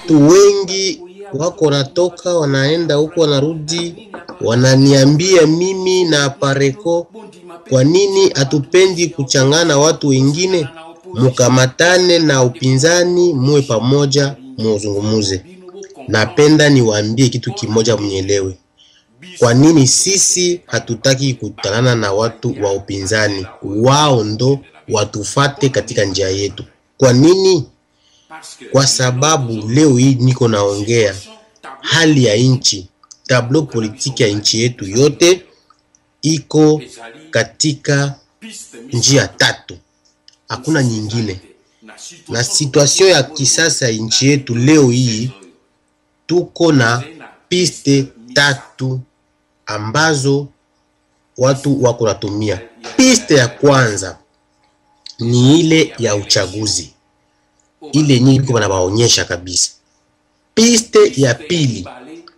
watu wengi wako wanatoka wanaenda huko wanarudi, wananiambia mimi na Pareko, kwa nini hatupendi kuchangana watu wengine? Mukamatane na upinzani, muwe pamoja, muzungumuze. Napenda niwaambie kitu kimoja, mnielewe. Kwa nini sisi hatutaki kutanana na watu wa upinzani? Wao ndo watufate katika njia yetu. Kwa nini? Kwa sababu leo hii niko naongea hali ya nchi, tablo politiki ya nchi yetu yote iko katika njia tatu, hakuna nyingine. Na situation ya kisasa ya nchi yetu leo hii tuko na piste tatu ambazo watu wako natumia. Piste ya kwanza ni ile ya uchaguzi, ile yenyewe iko banabaonyesha kabisa. Piste ya pili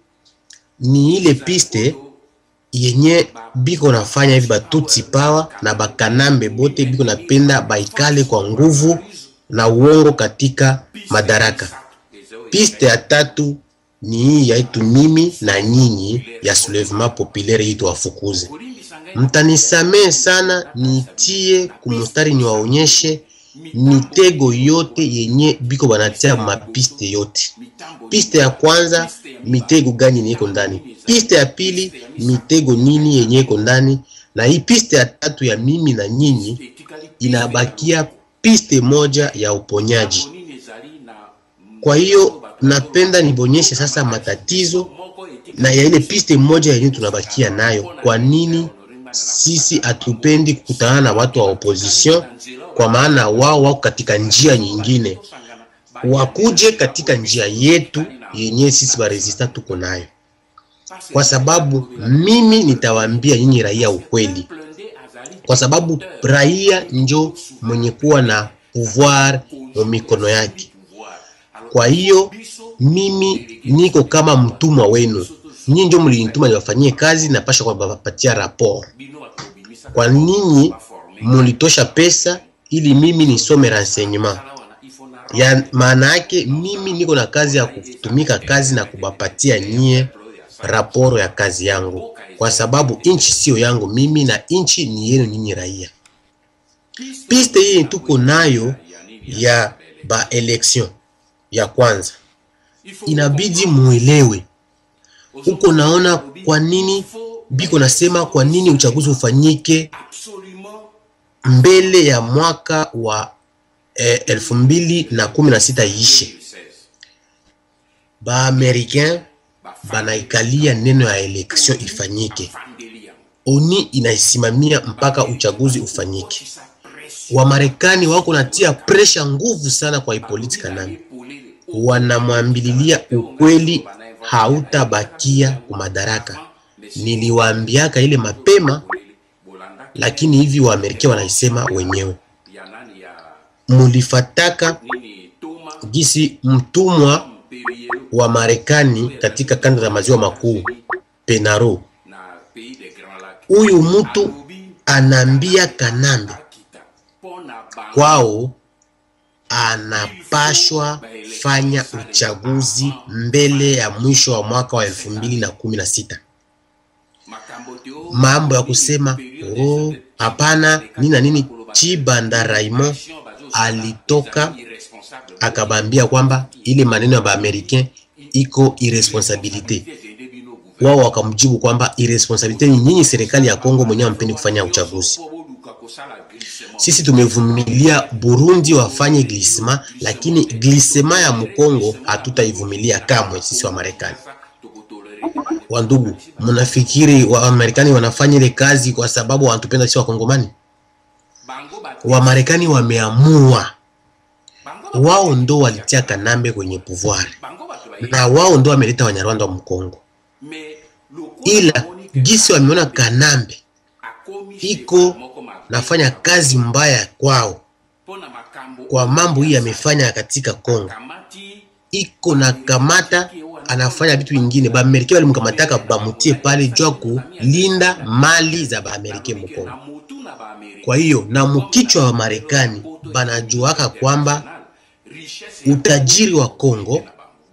ni ile piste yenye biko nafanya hivi batutsi power na bakanambe bote biko napenda baikale kwa nguvu na uongo katika madaraka. Piste ya tatu ni hii yaitu mimi na nyinyi ya soulevement populaire hii tuwafukuze. Mtanisamee sana, nitie kumustari niwaonyeshe mitego yote yenye biko banatia mapiste yote. Piste ya kwanza mitego gani yenye iko ndani, piste ya pili mitego nini yenye iko ndani, na hii piste ya tatu ya mimi na nyinyi inabakia piste moja ya uponyaji. Kwa hiyo napenda nibonyeshe sasa matatizo na ya ile piste moja yenye tunabakia nayo. Kwa nini sisi hatupendi kukutana na watu wa opposition? Kwa maana wao wako katika njia nyingine, wakuje katika njia yetu yenye sisi baresista tuko nayo, kwa sababu mimi nitawaambia nyinyi raia ukweli, kwa sababu raia njo mwenye kuwa na pouvoir mu mikono yake. Kwa hiyo mimi niko kama mtumwa wenu, nyinyi ndio mlinituma niwafanyie kazi, napasha kuwapatia rapport. Kwa ninyi mulitosha pesa ili mimi nisome renseignement ya maana yake, mimi niko na kazi ya kutumika kazi na kubapatia nyie raporo ya kazi yangu, kwa sababu inchi sio yangu mimi na inchi ni yenu nyinyi raia. Piste hii tuko nayo ya ba election ya kwanza, inabidi muelewe huko. Naona kwa nini biko nasema kwa nini uchaguzi ufanyike mbele ya mwaka wa eh, elfu mbili na kumi na sita ishe. Baamerikain banaikalia neno ya election ifanyike, oni inaisimamia mpaka uchaguzi ufanyike. Wamarekani wako natia presha nguvu sana kwa Hippolyte Kanambe, wanamwambililia ukweli hautabakia kumadaraka. Niliwaambiaka ile mapema, lakini hivi Waamerika wanaisema wenyewe. Mulifataka gisi mtumwa wa Marekani katika kanda za maziwa makuu Penaro, huyu mtu anaambia Kanambe kwao anapashwa fanya uchaguzi mbele ya mwisho wa mwaka wa elfu mbili na kumi na sita. Mambo ya kusema oh, hapana nini na nini. Chibanda Raymond alitoka akabambia kwamba ile maneno ya Baamerikain iko irresponsabilite. Wao wakamjibu kwamba irresponsabilite ni nyinyi serikali ya Kongo mwenyewe ampendi kufanya uchaguzi. Sisi tumevumilia Burundi wafanye glisema, lakini glisema ya Mkongo hatutaivumilia kamwe. Sisi wa Marekani, wandugu, mnafikiri wa Marekani wanafanya ile kazi kwa sababu wanatupenda sisi Wakongomani? Wa Marekani wameamua, wao ndo walitia Kanambe kwenye pouvoir na wao ndo wameleta Wanyarwanda wa Mkongo, ila gisi wameona Kanambe iko nafanya kazi mbaya kwao kwa mambo hii amefanya katika Kongo, iko na kamata anafanya vitu vingine. Baamerika walimkamataka bamutie pale jua kulinda mali za Baamerika Mkongo. Kwa hiyo na mkichwa wa Marekani banajuaka kwamba utajiri wa Kongo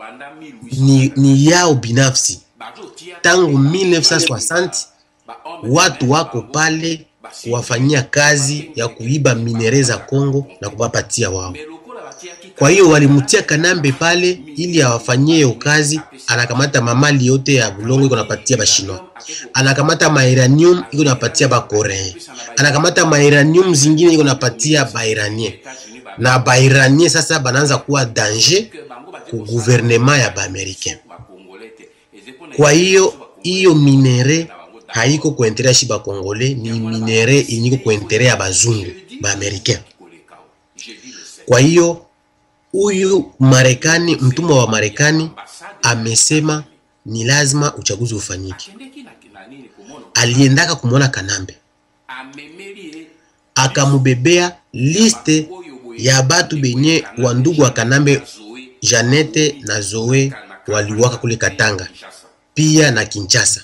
ni, ni yao binafsi. Tangu 1960 watu wako pale kuwafanyia kazi ya kuiba minere za Kongo na kuwapatia wao. Kwa hiyo walimtia Kanambe pale ili awafanyie hiyo kazi. Anakamata mamali yote ya bulongo iko napatia bashinois, anakamata mairanium iko napatia bakorean, anakamata mairanium zingine iko napatia bairanien, na bairanien sasa banaanza kuwa danger ku gouvernement ya baamerikain. Kwa hiyo hiyo minere haiko kuentere shi bakongole, ni minere inyiko kuentere ya bazungu baamerikain. Kwa hiyo huyu Marekani, mtumwa wa Marekani amesema ni lazima uchaguzi ufanyike. Aliendaka kumwona Kanambe akamubebea liste ya batu benye wa ndugu wa Kanambe Janete na Zoe waliwaka kule Katanga, pia na Kinshasa.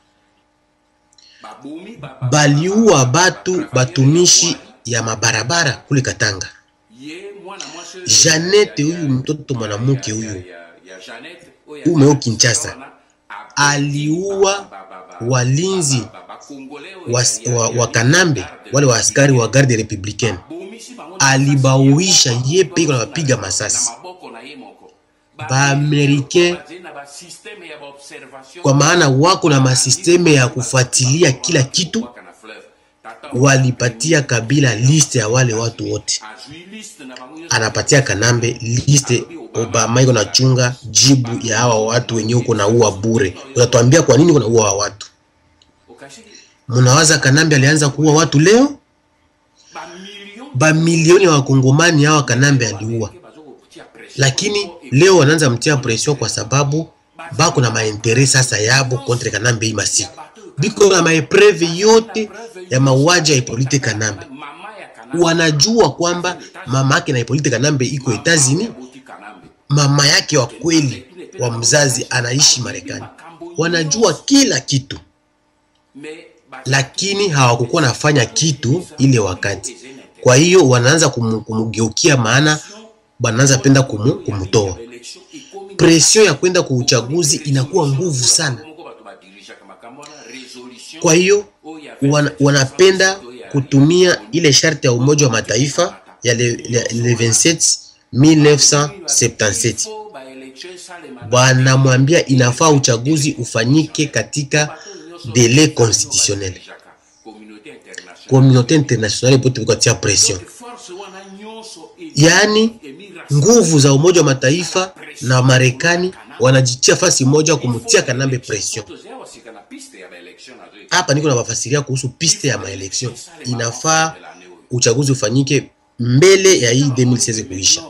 Baliua batu batumishi ya mabarabara kule Katanga. Janete huyu mtoto mwanamke huyu umeo Kinshasa aliua walinzi wa, wa, wa Kanambe wale wa askari wa garde republicaine, alibauisha ye peke na wapiga masasi Baamerikain, kwa maana wako na masisteme ya kufuatilia kila kitu. Walipatia Kabila liste ya wale watu wote, anapatia Kanambe liste. Obama iko nachunga jibu ya hawa watu wenye uko na ua bure. Utatuambia kwa nini uko na ua watu? Mnawaza Kanambe alianza kuua watu leo? Bamilioni ya wakongomani hawa Kanambe aliua, lakini leo wanaanza mtia pression kwa sababu bako na maintere sasa yabo kontre Kanambe. Hii masiku biko na maepreve yote ya mauaji ya Ipolite Kanambe. Wanajua kwamba mama yake na Ipolite Kanambe iko Etazini, mama yake wa kweli wa mzazi anaishi Marekani. Wanajua kila kitu, lakini hawakukuwa nafanya kitu ile wakati. Kwa hiyo wanaanza kumu, kumugeukia, maana wanaanza penda kumu, kumutoa. Pression ya kwenda kwa uchaguzi inakuwa nguvu sana. Kwa hiyo wan, wanapenda kutumia ile sharti ya Umoja wa Mataifa ya le, le, le 27 1977 wanamwambia inafaa uchaguzi ufanyike katika dele constitutionnel. Communauté internationale pote kukatia pression, yaani nguvu za Umoja wa Mataifa na Marekani wanajitia fasi moja kumtia Kanambe pression. Hapa niko nabafasiria kuhusu piste ya maelection. Inafaa uchaguzi ufanyike mbele ya hii 2016 kuisha.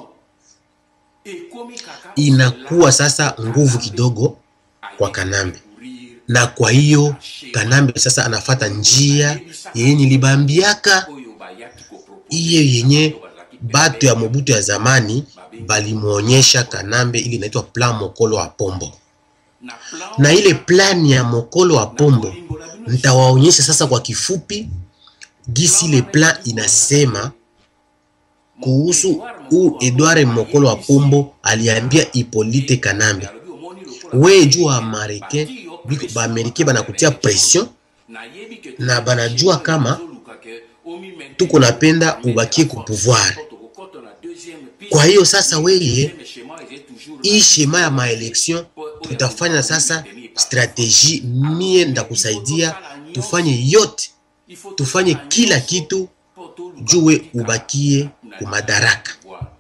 Inakuwa sasa nguvu kidogo kwa Kanambe, na kwa hiyo Kanambe sasa anafata njia yenye nilibambiaka, iye yenye batu ya Mobutu ya zamani balimwonyesha Kanambe, ili inaitwa plan Mokolo wa Pombo. Na ile plani ya Mokolo wa Pombo nitawaonyesha sasa kwa kifupi gisi ile plan inasema kuhusu u Edward Mokolo wa Pombo aliambia Ipolite Kanambe, we juu Americain biko ba Americain banakutia pression na banajua kama tuko napenda ubakie ku pouvoir. Kwa hiyo sasa, weye hii shema ya maelection tutafanya sasa strategie, mie ndakusaidia tufanye yote, tufanye kila kitu juwe ubakie ku madaraka,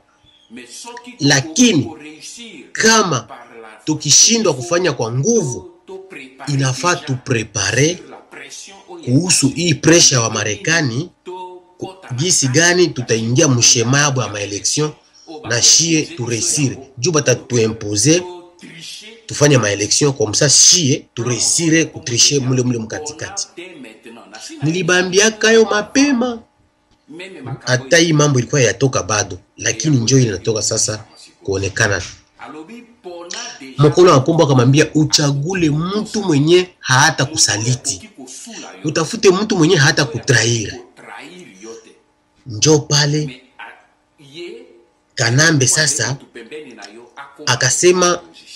lakini kama tukishindwa kufanya kwa nguvu, inafaa tuprepare kuhusu hii presha wa Marekani, gisi gani tutaingia mshema yabo ya maelection na shie turesire juu batatuimpose tufanye maelection kwa msa shie turesire kutrishe mule mule mkatikati. Nilibambiaka yo mapema, hata hii mambo ilikuwa yatoka bado, lakini njo inatoka sasa kuonekana. Mokolo wa Pombo akamwambia uchagule mtu mwenye hata kusaliti, utafute mtu mwenye hata kutraira. Njo pale Kanambe sasa akasema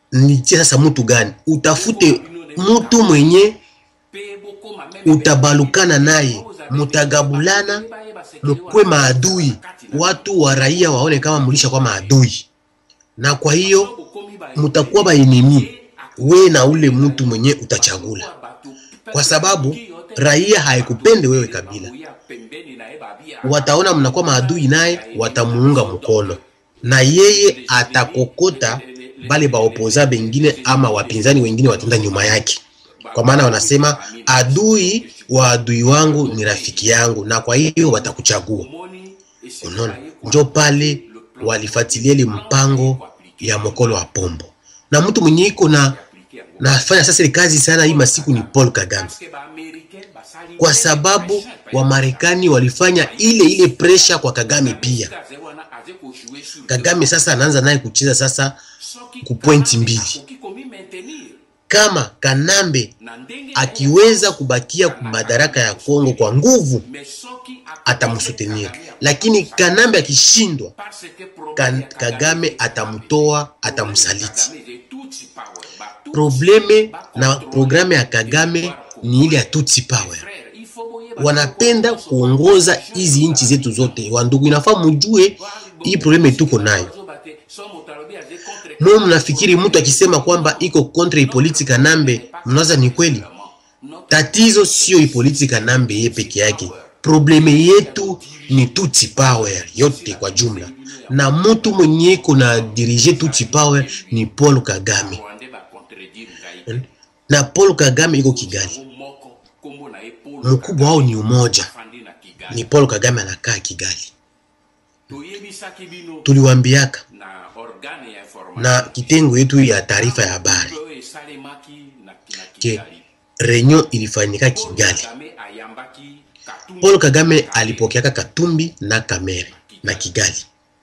nitie sasa mtu gani utafute mtu mwenye utabalukana naye mutagabulana mukwe maadui watu wa raia waone kama mulisha kwa maadui na kwa hiyo mutakuwa baenemi we na ule mtu mwenye utachagula kwa sababu raia haikupende wewe kabila wataona mnakuwa maadui naye watamuunga mkono na yeye atakokota bale baopoza bengine ama wapinzani wengine watenda nyuma yake kwa maana wanasema adui wa adui wangu ni rafiki yangu na kwa hiyo watakuchagua unaona njo pale walifuatilia ile mpango ya mokolo wa pombo na mtu mwenye iko na nafanya sasa ile kazi sana hii masiku ni Paul Kagame kwa sababu Wamarekani walifanya ile ile presha kwa Kagame pia. Kagame sasa anaanza naye kucheza sasa ku pointi mbili. Kama Kanambe akiweza kubakia madaraka ya Kongo kwa nguvu, atamsutenir, lakini Kanambe akishindwa, kan, Kagame atamtoa, atamsaliti. Probleme na programe ya Kagame ni ile ya Tutsi Power wanapenda kuongoza hizi nchi zetu zote. Wandugu, inafaa mujue hii probleme tuko nayo. Mwe mnafikiri mtu akisema kwamba iko kontra ipoliti Kanambe, mnawaza ni kweli? Tatizo sio ipoliti Kanambe ye peke yake, probleme yetu ni Tutsi Power yote kwa jumla, na mtu mwenye iko na dirige Tutsi Power ni Paul Kagame, na Paul Kagame iko Kigali mkubwa wao ni umoja, ni Paul Kagame anakaa Kigali. Tuliwambiaka na kitengo yetu ya taarifa ya habari ke renyo ilifanyika Kigali. Paul Kagame alipokeaka Katumbi na Kamere na Kigali.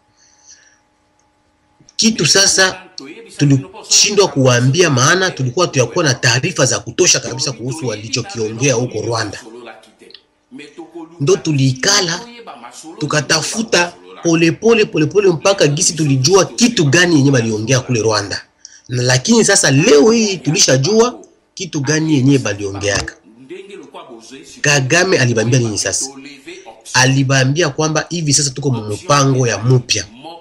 Kitu sasa tulishindwa kuwaambia, maana tulikuwa tuyakuwa na taarifa za kutosha kabisa kuhusu walichokiongea huko Rwanda. Ndo tuliikala tukatafuta polepole polepole mpaka gisi tulijua kitu gani yenye baliongea kule Rwanda, na lakini sasa leo hii tulishajua kitu gani yenye baliongeaka. Kagame alibambia nini sasa? Alibambia kwamba hivi sasa tuko mpango ya mupya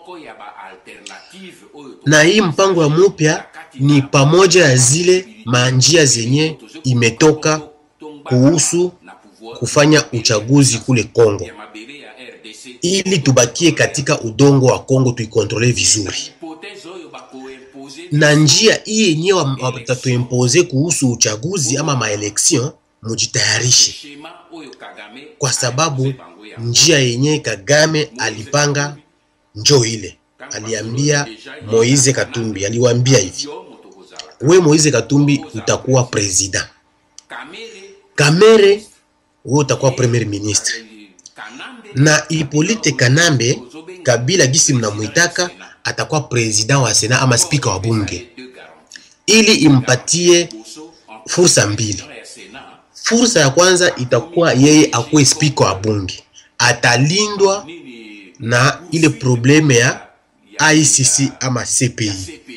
na hii mpango ya mupya ni pamoja ya zile manjia zenye imetoka kuhusu kufanya uchaguzi kule Kongo, ili tubakie katika udongo wa Kongo tuikontrole vizuri, na njia hii yenyewe watatuimpoze kuhusu uchaguzi ama maeleksion, mujitayarishe, kwa sababu njia yenyewe Kagame alipanga njo ile aliambia Moise Katumbi, aliwaambia hivi, we Moise Katumbi utakuwa president, Kamere we utakuwa premier ministre, na Ipolite Kanambe Kabila gisi mnamwitaka atakuwa president wa Sena ama spika wa bunge, ili impatie fursa mbili. Fursa ya kwanza itakuwa yeye akuwe spika wa bunge, atalindwa na ile probleme ya ICC ama CPI.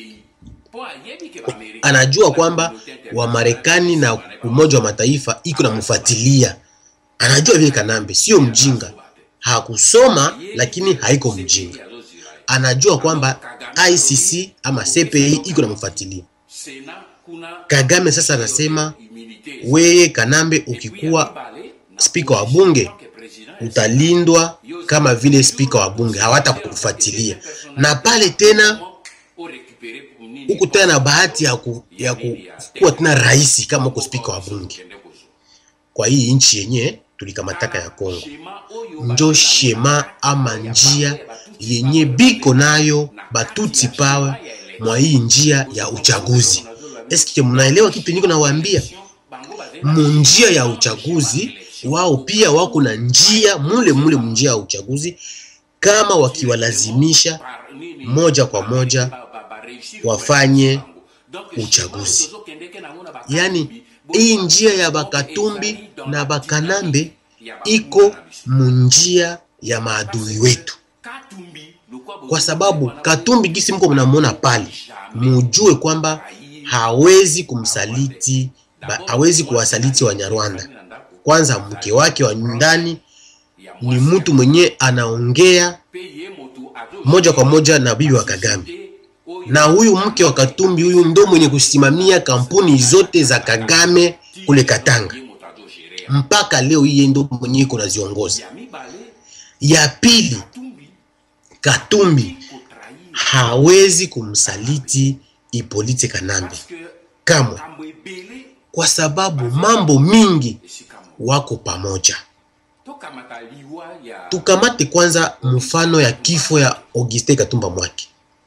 Anajua kwamba Wamarekani na Umoja wa Mataifa iko na mfuatilia, anajua vile. Kanambe sio mjinga, hakusoma lakini haiko mjinga, anajua kwamba ICC ama CPI iko na mfuatilia. Kagame sasa anasema weye Kanambe, ukikuwa spika wa bunge utalindwa kama vile spika wa bunge, hawata kufuatilia na pale tena huku tena na bahati ya, ku, ya ku, kuwa tena rais kama huko spika wa bunge. Kwa hii nchi yenye tulikamataka ya Kongo, njo shema ama njia yenye biko nayo Batutsi Power mwa hii njia ya uchaguzi. Eske mnaelewa kitu niko nawaambia? Munjia ya uchaguzi wao pia wako na njia mule mule munjia ya uchaguzi, kama wakiwalazimisha moja kwa moja wafanye uchaguzi. Yaani hii njia ya Bakatumbi na Bakanambe iko munjia ya maadui wetu. kwa sababu Katumbi gisi mko mnamwona pale, mujue kwamba hawezi kumsaliti ba, hawezi kuwasaliti Wanyarwanda. Kwanza mke wake wa ndani ni mtu mwenye anaongea moja kwa moja na bibi wa Kagame, na huyu mke wa Katumbi huyu ndo mwenye kusimamia kampuni zote za Kagame kule Katanga, mpaka leo hii ndo mwenye iko naziongoza. Ya pili, Katumbi hawezi kumsaliti Ipolite Kanambe kamwe, kwa sababu mambo mingi wako pamoja. Tukamate kwanza mfano ya kifo ya Auguste Katumba Mwake.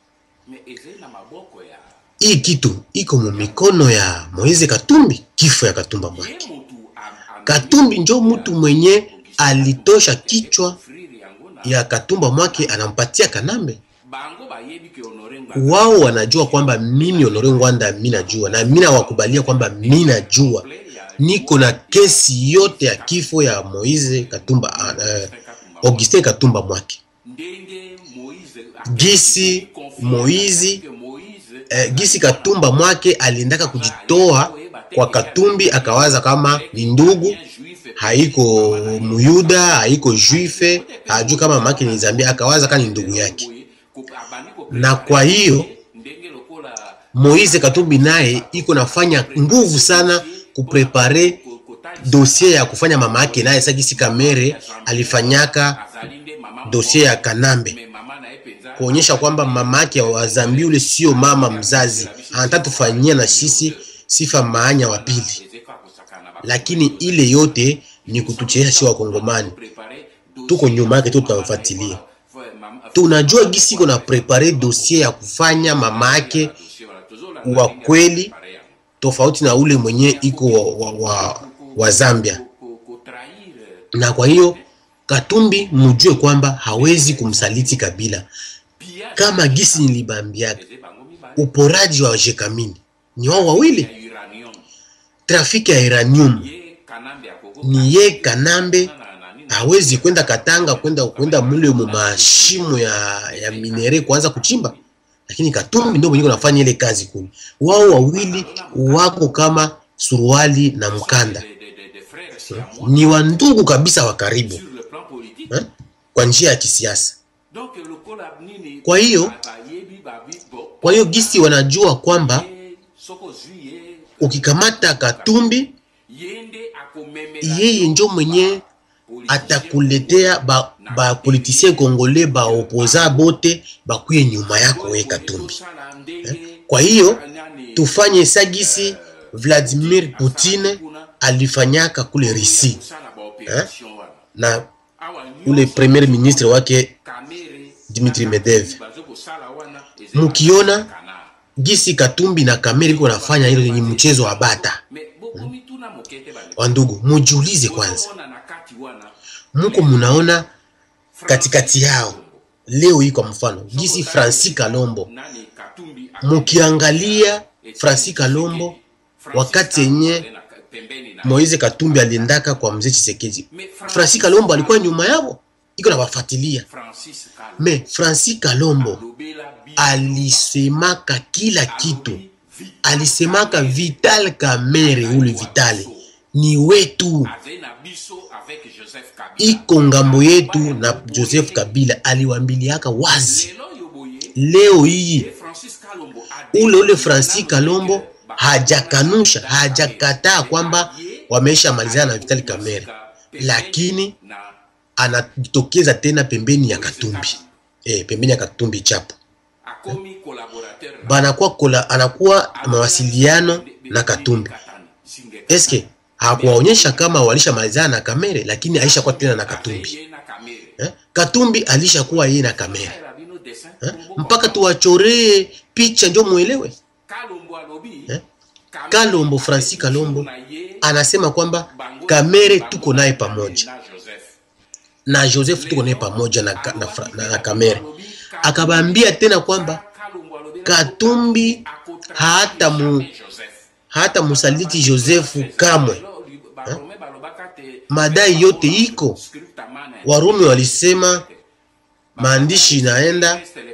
Hii kitu iko mu mikono ya Moise Katumbi, kifo ya Katumba Mwake. Katumbi njo mtu mwenye alitosha kichwa ya Katumba Mwake anampatia Kanambe. Wao wanajua kwamba mimi Honore Ngwanda mi najua na mi nawakubalia kwamba mi najua niko na kesi yote ya kifo ya Moise Katumba uh, Auguste Katumba Mwake gisi Moizi eh, gisi Katumba Mwake aliendaka kujitoa kwa Katumbi, akawaza kama ni ndugu, haiko Muyuda, haiko Juife, hajui kama mamake ni Zambia, akawaza kama ni ndugu yake. Na kwa hiyo Moize Katumbi naye iko nafanya nguvu sana kuprepare dosie ya kufanya mama yake naye sagisi Kamere alifanyaka dosie ya Kanambe kuonyesha kwamba mama yake wa Zambia ule sio mama mzazi, anataka tufanyia na sisi sifa maanya wa pili, lakini ile yote ni kutuchezesha si Wakongomani. Tuko nyuma yake tu, tutamfuatilia. Tunajua gisi iko na prepare dossier ya kufanya mama yake wa kweli, tofauti na ule mwenye iko wa, wa, wa, wa Zambia, na kwa hiyo Katumbi mujue kwamba hawezi kumsaliti Kabila kama gisi nilibambiaka, uporaji wa Jekamini ni wao wawili, trafiki ya uranium ni ye Kanambe. Hawezi kwenda Katanga kwenda kwenda mule mu mashimo ya, ya minere kuanza kuchimba, lakini Katumbi ndio mwenye kunafanya ile kazi kule. Wao wawili wako kama suruali na mkanda, ni wandugu kabisa wa karibu eh, kwa njia ya kisiasa. Kwa hiyo kwa hiyo gisi wanajua kwamba ukikamata Katumbi yeye njo mwenye atakuletea ba, ba politisien kongole ba opoza bote bakuye nyuma yako we Katumbi eh? Kwa hiyo tufanye sagisi Vladimir Putin alifanyaka kule Risi eh? na ule premier ministre wake Dmitri Medvedev, mukiona gisi Katumbi na Kamere iko nafanya hilo ni mchezo wa bata hmm? Wandugu, mujiulize kwanza, muko munaona katikati yao leo hii, kwa mfano gisi Francis Kalombo, mukiangalia Francis Kalombo wakati yenye Moise Katumbi aliendaka kwa mzee Chisekedi, Francis Kalombo alikuwa nyuma yao, iko na wafuatilia. Me Francis Kalombo alisemaka kila kitu, alisemaka Vital Kamerhe, ule Vitale ni wetu, iko ngambo yetu na Joseph Kabila aliwambiliaka wazi. Leo hii ule ule Francis Kalombo hajakanusha hajakataa kwamba wameisha malizana na Vitali Kamere, lakini anatokeza tena pembeni ya Katumbi eh, pembeni ya Katumbi chapo eh, banakuwa kola, anakuwa mawasiliano na Katumbi. Eske hakuwaonyesha kama walisha malizana na Kamere, lakini aishakuwa tena na Katumbi eh, Katumbi alishakuwa yeye na Kamere eh, mpaka tuwachoree picha njo muelewe eh? Kalombo Francis Kalombo anasema kwamba Kamere tuko naye pamoja na Joseph tuko naye pamoja na, na, na, na Kamere. Akabambia tena kwamba Katumbi hata mu, hata musaliti Joseph kamwe ha? Madai yote iko Warumi walisema, maandishi inaenda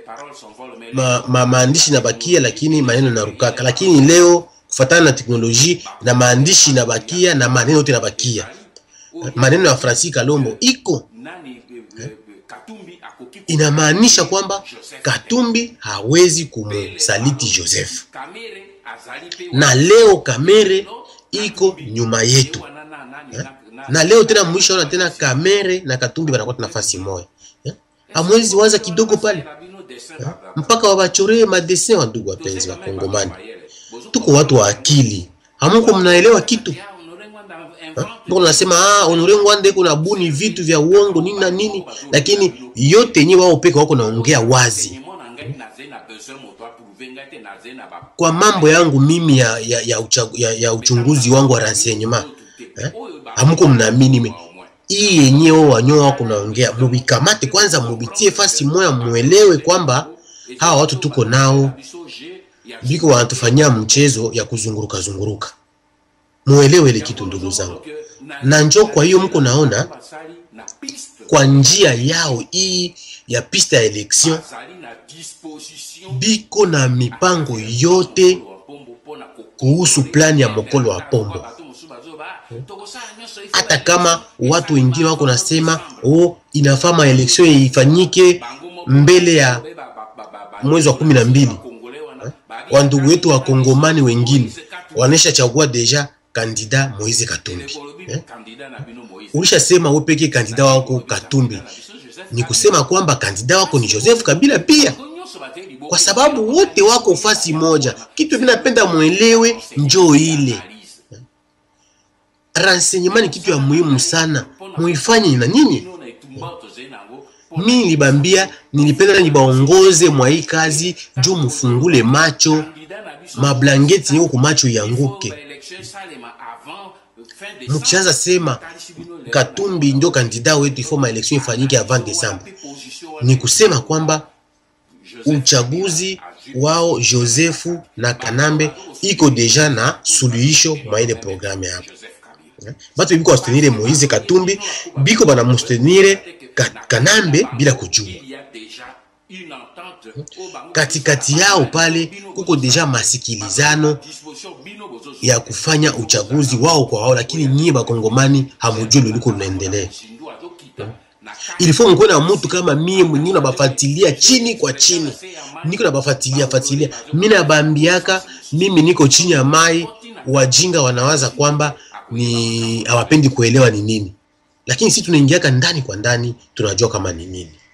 ma, ma, maandishi nabakia lakini maneno narukaka. Lakini leo kufatana na teknolojia na maandishi nabakia na maneno yote nabakia. Maneno ya Francis Kalombo iko inamaanisha kwamba Katumbi hawezi kumsaliti Joseph, na leo Kamere iko nyuma yetu eh? na leo tena mwisho ona tena Kamere na Katumbi wanakuwa nafasi moja eh? amwezi waza kidogo pale eh? mpaka wabachoree madesin wa ndugu wapenzi wa Kongomani. Tuko watu wa akili, hamuko mnaelewa kitu Ndio nasema ah, Honore Ngwande kuna buni vitu vya uongo nini na nini, lakini yote yenyewe wao peke wako naongea wazi kwa mambo yangu mimi ya, ya, ya, uchagu, ya, ya uchunguzi wangu wa renseignement eh? Hamuko mnaamini mimi hii yenyewe wanyoa wako naongea, mubikamate kwanza, mubitie fasi moya, muelewe kwamba hawa watu tuko nao biko wanatufanyia mchezo ya kuzunguruka zunguruka. Muelewe ile kitu ndugu zangu, na njo kwa hiyo mko naona kwa njia yao hii ya pista ya election biko na mipango yote kuhusu plani ya mokolo wa pombo hata kama watu wengine wako nasema oh, inafaa maeleksio ifanyike mbele ya mwezi wa kumi na mbili. Wandugu wetu wa Kongomani wengine wanesha chagua deja kandida Moise Katumbi eh? Ulishasema wewe peke kandida wako Katumbi, ni kusema kwamba kandida wako ni Joseph Kabila pia, kwa sababu wote wako fasi moja. Kitu vinapenda mwelewe, njoo ile renseignement ni kitu ya muhimu sana, muifanye na nyinyi. Mi nilibambia nilipenda nibaongoze mwa hii kazi juu mufungule macho, mablangeti niko kumacho yanguke. Mukishaanza sema Katumbi ndio kandida wetu ifo maelection ifanyike avant Desemba, ni kusema kwamba uchaguzi wao Josefu na Kanambe iko deja na suluhisho mwa ile programu hapo batu biko bastenire Moise Katumbi biko bana mustenire ka, Kanambe bila kujua. Katikati yao pale kuko deja masikilizano ya kufanya uchaguzi wao kwa wao, lakini nyie bakongomani hamujui luliko lunaendelea. Ilifo mkuwe na mtu kama mie mwenyewe nabafatilia chini kwa chini, niko nabafatilia fatilia, mi nabambiaka mimi niko chini ya mai. Wajinga wanawaza kwamba ni hawapendi kuelewa ni nini, lakini sisi tunaingiaka ndani kwa ndani, tunajua kama ni nini.